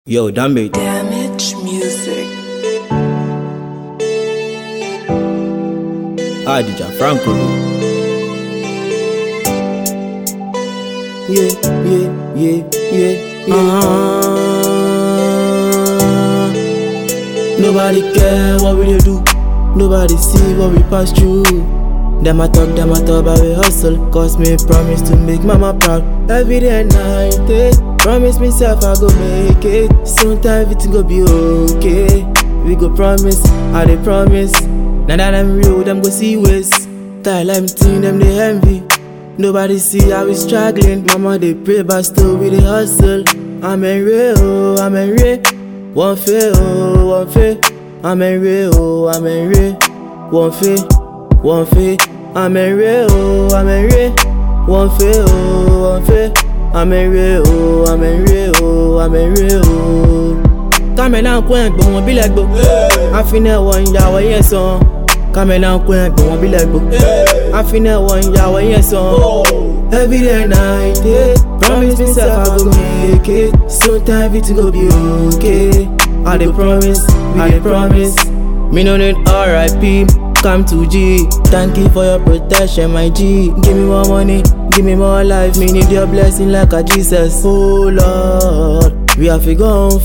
Yo, damn it. Damage music. Ah, DJ Franco. Yeah, yeah, yeah, yeah, yeah. Uh-huh. Nobody care what we dey do. Nobody see what we pass through. Them a talk, them a talk, but we hustle. Cause me promise to make mama proud. Every day and night, eh. Promise myself I go make it. Soon time everything go be okay. We go promise, I dey promise. Now that I'm real, them go see ways. Style I'm team, them they envy. Nobody see how we struggling. Mama they pray, but still we dey hustle. I'm in real, oh, I'm in real. One fail, oh, one fail. I'm in real, oh, I'm in real. One fail, one fail. I'm in real, oh, I'm in real. One fail, oh, one fail. I'm in real, oh, I'm in real, oh, I'm in real, oh. Kàmẹ́lá ń kó ẹ̀gbọ́n wọn bílẹ̀ gbó. Àfinẹ̀wọ̀ ìyàwó yẹn sàn. Kàmẹ́lá ń kó ẹ̀gbọ́n wọn bílẹ̀ gbó. Àfinẹ̀wọ̀ ìyàwó yẹn sàn. Every day and night, yeah. Promise myself I go make it. Soon time everything go be okay. I dey promise, I dey promise. Me no need RIP. Come to G. Thank you for your protection, my G. Give me more money, give me more life. Me need your blessing like a Jesus. Oh Lord, we have to go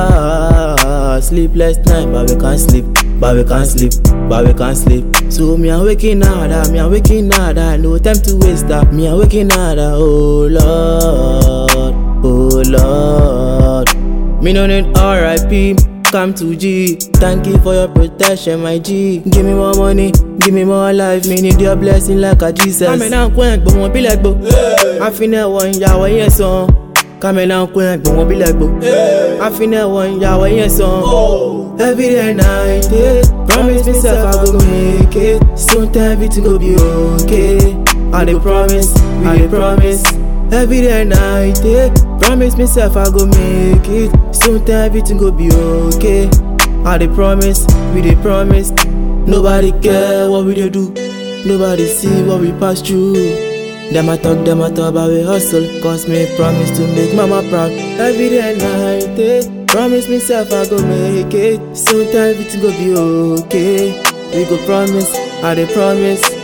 far. Sleepless night, but we can't sleep. But we can't sleep, but we can't sleep. So me I'm waking harder, me I'm waking harder. No time to waste that. Me I'm waking harder. Oh Lord, oh Lord. Me no need RIP. Come to G. Thank you for your protection, my G. Give me more money, give me more life. Me need your blessing like a Jesus. Kàmẹ́lá ń kó ẹ̀gbọ́n wọn bílẹ̀ gbó. Àfinẹ̀wọ̀ ìyàwó yẹn sàn. Kàmẹ́lá ń kó ẹ̀gbọ́n wọn bílẹ̀ gbó. Àfinẹ̀wọ̀ ìyàwó yẹn sàn. Every day and night, yeah. Promise myself I go make it. Soon time everything go be okay. I dey promise, I dey promise. Every day and night, yeah. Promise myself I go make it. Soon time everything go be okay. I dey promise, we dey promise. Nobody care what we dey do. Nobody see what we pass through. Them a talk, them a talk, but we hustle. Cause me promise to make mama proud. Every day and night, eh. Promise myself I go make it. Soon time everything go be okay. We go promise, I dey promise.